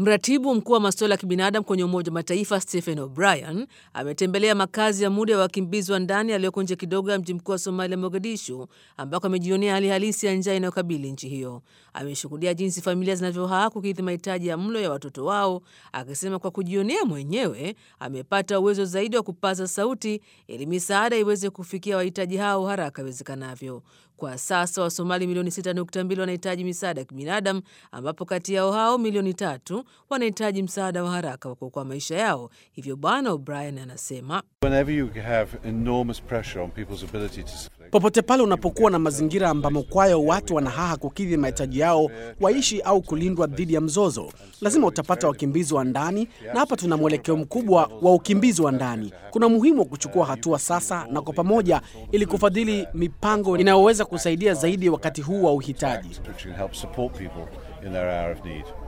Mratibu mkuu wa masuala ya kibinadamu kwenye Umoja wa Mataifa Stephen O'Brien ametembelea makazi ya muda ya wakimbizi wa ndani yaliyoko nje kidogo ya mji mkuu wa Somalia, Mogadishu, ambako amejionea hali halisi ya njaa inayokabili nchi hiyo. Ameshuhudia jinsi familia zinavyohaa kukidhi mahitaji ya mlo ya watoto wao, akisema kwa kujionea mwenyewe amepata uwezo zaidi wa kupaza sauti ili misaada iweze kufikia wahitaji hao haraka iwezekanavyo. Kwa sasa Wasomali milioni 6.2 wanahitaji misaada ya kibinadamu, ambapo kati yao hao milioni tatu wanahitaji msaada wa haraka wa kuokoa maisha yao. Hivyo Bwana O'Brien anasema Popote pale unapokuwa na mazingira ambamo kwayo watu wanahaha kukidhi mahitaji yao, waishi au kulindwa dhidi ya mzozo, lazima utapata wakimbizi wa ndani, na hapa tuna mwelekeo mkubwa wa ukimbizi wa ndani. Kuna umuhimu wa kuchukua hatua sasa na kwa pamoja, ili kufadhili mipango inayoweza kusaidia zaidi wakati huu wa uhitaji.